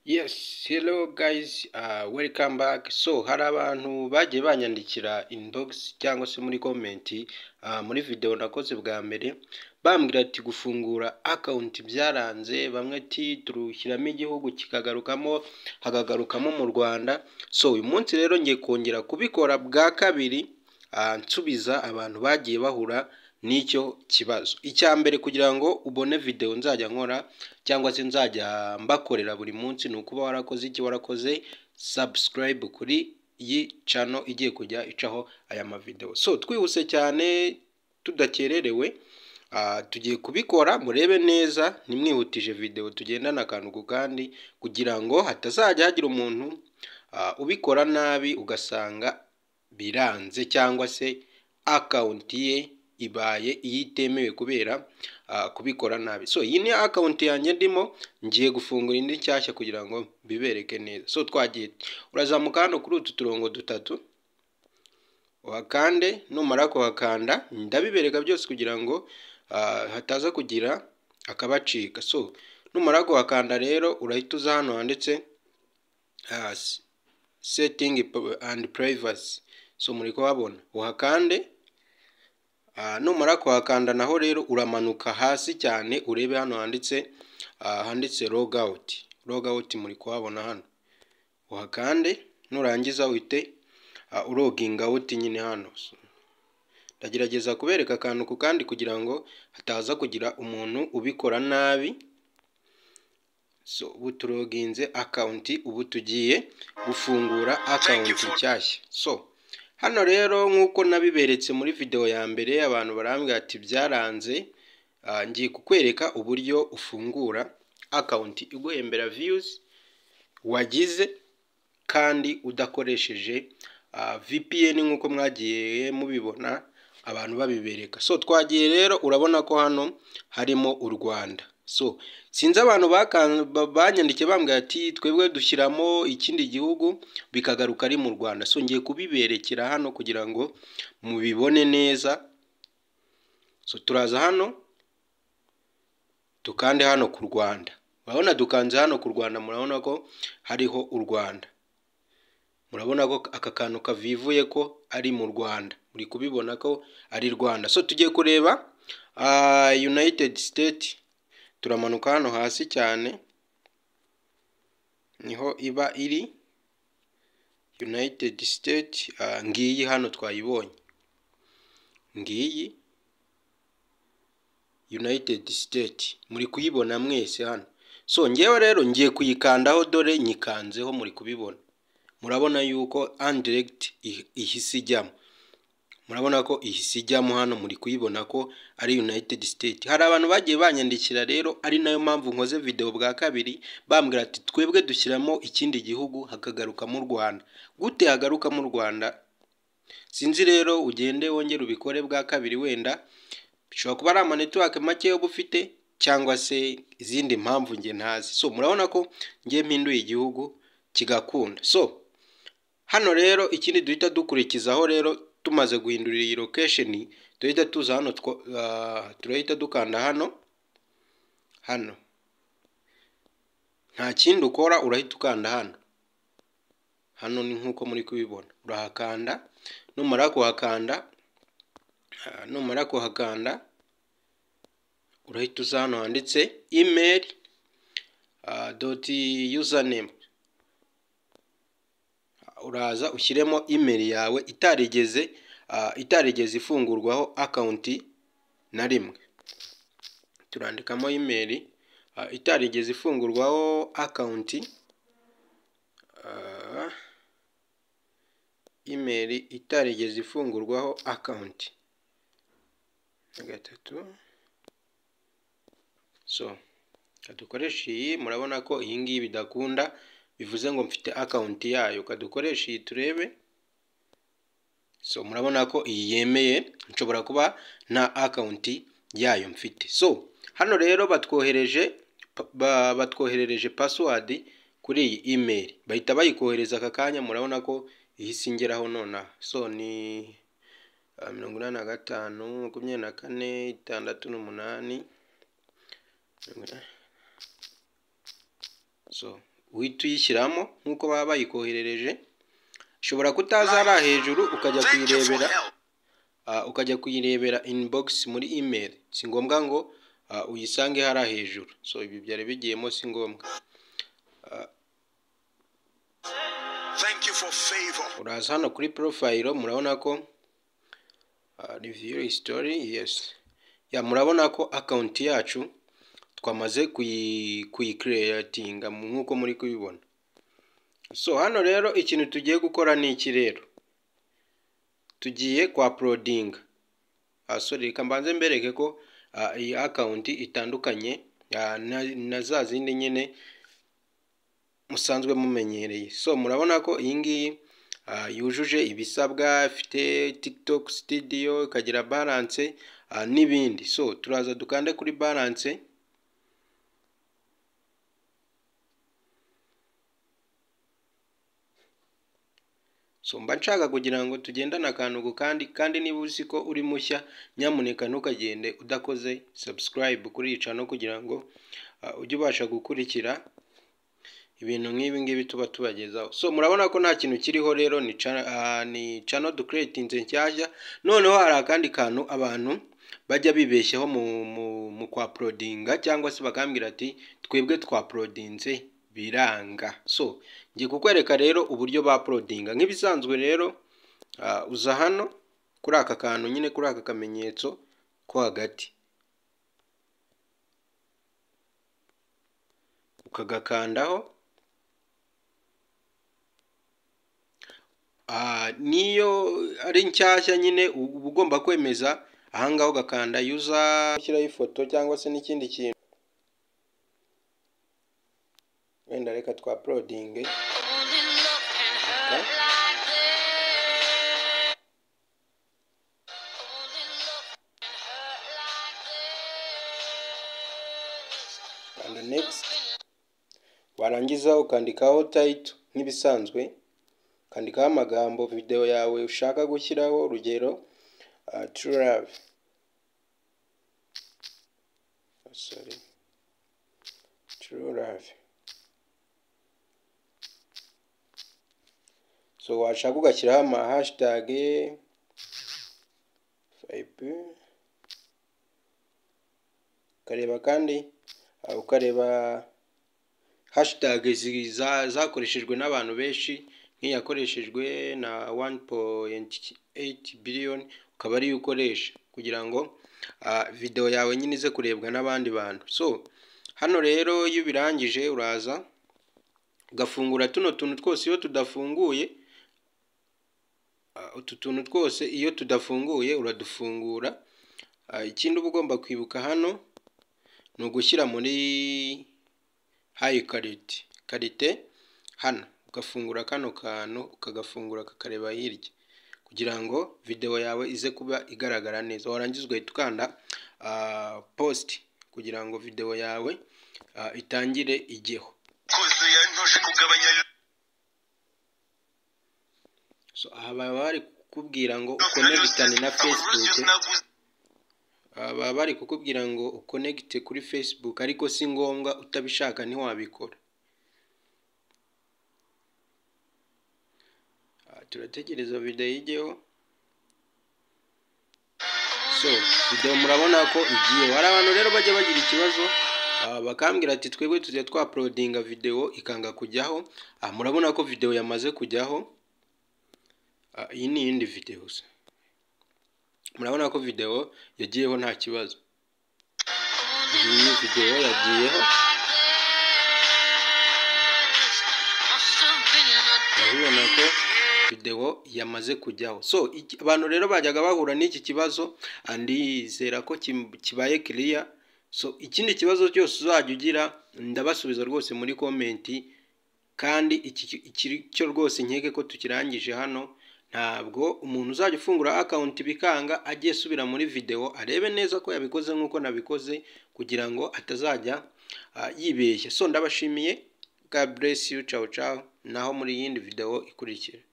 Yes, hello guys, uh, welcome back. So hari abantu bagiye banyandikira inbox cyangwa se muri comment uh, muri video nakoze bwa mbere bambwira ati gufungura account byaranze, bamwe ati turushyiramo igihugu kikagarukamo hakagarukamo mu Rwanda. So uyu munsi rero ngiye kongera kubikora bwa kabiri uh, nsubiza abantu bagiye bahura n'icyo kibazo. Icya mbere kugira ngo ubone video nzajya nkora cyangwa se nzajya mbakorera buri munsi ni ukuba warakoze iki warakoze subscribe kuri iyi channel igiye kujya icaho aya mavideo. So twihuse cyane tudakererewe ah, tugiye kubikora murebe neza nimwihutije video tugendana akantu ku kandi kugira ngo hatazajya hagira umuntu ah, ubikora nabi ugasanga biranze cyangwa se akawunti ye ibaye iyitemewe kubera ah, kubikora nabi so iyi ni akawunti yanjye ndimo ngiye gufungura indi nshyashya kugira ngo bibereke neza so twagiye urazamuka hano kuri utu turongo dutatu uhakande numara kuhakanda ndabibereka byose kugira ngo ah, hataza kugira akabacika so numara kuhakanda rero urahita uza hano handitse ah, s- setting and privacy so muri kuhabona uhakande Ah, numara kuhakanda naho rero uramanuka hasi cyane urebe hano handitse ah, handitse log out log out muri kuhabona hano uhakande nurangiza uhite uh, uloginga out nyine hano So, ndagerageza kubereka akantu ku kandi kugira ngo hataza kugira umuntu ubikora nabi so ubu tuloginze akawunti ubu tugiye gufungura akawunti nshyashya so hano rero nk'uko nabiberetse muri video ya mbere abantu barambwira ati byaranze ah, ngiye kukwereka uburyo ufungura akawunti iguhembera viyuzi wagize kandi udakoresheje ah, VPN nk'uko mwagiye mubibona abantu babibereka so twagiye rero urabona ko hano harimo u Rwanda so sinzi abantu bakan- ba- banyandikiye bambwira ati twebwe dushyiramo ikindi gihugu bikagaruka ari mu Rwanda so ngiye kubiberekera hano kugira ngo mubibone neza so turaza hano dukande hano ku Rwanda urabona dukanze hano ku Rwanda murabona ko hariho u Rwanda murabona ko aka kantu kavivuye ko ari mu rwanda muri kubibona ko ari rwanda so tugiye kureba ah, united state turamanuka hano hasi cyane niho iba iri united state ah, ngiyi hano twayibonye ngiyi united state muri kuyibona mwese hano so ngewe rero ngiye kuyikandaho dore nyikanzeho muri kubibona murabona yuko andiregiti ihise ijyamo murabona ko iyi si ijyamo hano muri kuyibona ko ari united state hari abantu bagiye banyandikira rero ari nayo mpamvu nkoze video bwa kabiri bambwira ati twebwe dushyiramo ikindi gihugu hakagarukamo u rwanda gute hagarukamo u rwanda sinzi rero ugende wongere ubikore bwa kabiri wenda bishobora kuba ari amanetiwake make uba ufite cyangwa se izindi mpamvu nge ntazi so murabona ko ngiye mpinduye igihugu kigakunda so hano rero ikindi duhita dukurikizaho rero tumaze guhindurira iyi location duhita tuza hano two- ah, turahita dukanda hano hano nta kindi ukora urahita ukanda hano hano ni nk'uko muri kubibona urahakanda numara kuhakanda ah, numara kuhakanda urahita uza hano handitse email ah, dot username uraza ushyiremo email yawe itarigeze ah, itarigeze ifungurwaho akawunti na rimwe turandikamo email ah, itarigeze ifungurwaho akawunti ah, email itarigeze ifungurwaho akawunti na gatatu so kadukoresha iyi murabona ko iyi ngiyi bidakunda bivuze ngo mfite akawunti yayo kadukoresha iyi turebe so murabona ko iyi yemeye nshobora kuba nta akawunti yayo mfite so hano rero batwohereje pa- ba- batwoherereje password kuri iyi email bahita bayikohereza aka kanya murabona ko ihise ingeraho nonaha so ni ah, mirongo inani na gatanu makumyabiri na kane itandatu n'umunani so uhita uyishyiramo nk'uko baba bayikoherereje ushobora kutaza hariya hejuru ukajya kuyirebera ah, ukajya kuyirebera inbox muri email si ngombwa ngo ah, uyisange hariya hejuru so ibi byari bigiyemo si ngombwa Thank you for favor. uraza hano kuri porofayiro murabona ko reviyu isitori yesi ya murabona ko akawunti yacu twamaze kuyi kuyikiriyatinga nk'uko muri kubibona so hano rero ikintu tugiye gukora ni iki rero tugiye kwa porodinga sorry reka mbanze mbereke ko ah, iyi akawunti itandukanye ah, na- na za zindi nyine musanzwe mumenyereye so murabona ko iyi ngiyi ah, yujuje ibisabwa ifite tiktok studio ikagira balance ah, n'ibindi so turaza dukande kuri balance so mba nshaka kugira ngo tugendane akantu ku kandi kandi niba uzi ko uri mushya nyamuneka ntukagende udakoze subscribe kuri iyi channel kugira ngo ah, ujye ubasha gukurikira ibintu nk'ibi ngibi tuba tubagezaho so murabona ko nta kintu kiriho rero ni channel, uh, ni channel ducreatinze nshyashya noneho hari akandi kantu abantu bajya bibeshyaho mu, mu, mu kwa porodinga cyangwa se bakambwira ati twebwe twa porodinze biranga so ngiye kukwereka rero uburyo ba porodinga nk'ibisanzwe rero uh, uza hano kuri aka kantu nyine kuri aka kamenyetso ko hagati ukagakandaho Ah, niyo ari nshyashya nyine u- uba ugomba kwemeza ahangaha ugakanda yuza ushyiraho ifoto cyangwa se n'ikindi kintu wenda reka twa porodinge kanda next warangiza ukandikaho tayito nk'ibisanzwe ukandikaho amagambo videwo yawe ushaka gushyiraho urugero ah, true love Ah, sorry true love so washaka ugashyiraho ama hashtag vibe ukareba kandi ah, ukareba hashtag zi- za- zakoreshejwe n'abantu benshi nk'iyakoreshejwe na 1.8 billion ukaba ariyo ukoresha kugira ngo ah, videwo yawe nyine ize kurebwa n'abandi bantu so hano rero iyo ubirangije uraza ugafungura tuno tuntu twose iyo tudafunguye Ah, utu tuntu twose iyo tudafunguye uradufungura Ah, ikindi uba ugomba kwibuka hano ni ugushyira muri hayi karite karite hano ugafungura kano kantu ukagafungura kakareba hirya kugira ngo videwo yawe ize kuba igaragara neza warangiza ugahita ukanda positi kugira ngo videwo yawe ah, itangire ijyeho Koze yantoje kugabanya so aha baba bari kukubwira ngo ukonegitane na fesibuke naguze. Ah, baba bari kukubwira ngo ukonegite kuri facebook ariko si ngombwa utabishaka ntiwabikora Ah, turategereza videwo ijyeho so videwo murabona ko igiye hari abantu rero bajya bagira ikibazo ah, bakambwira ati twebwe tujya twaporodinga videwo ikanga kujyaho Ah, murabona ko videwo yamaze kujyaho Ah, iyi ni iyindi videwo se murabona ko videwo yagiyeho nta kibazo iyi videwo yagiyeho urabibona ko videwo yamaze kujyaho so iki- abantu rero bajyaga bahura n'iki kibazo ah, ndizera ko kim- kibaye kiriya so ikindi kibazo cyose uzajya ugira ndabasubiza rwose muri komenti kandi iki iki cyo rwose nkeke ko tukirangije hano ntabwo umuntu uzajya ufungura akawunti bikanga agiye asubira muri videwo arebe neza ko yabikoze nk'uko nabikoze kugira ngo atazajya ah, yibeshya so ndabashimiye god bless you ciao ciao naho muri yindi videwo ikurikira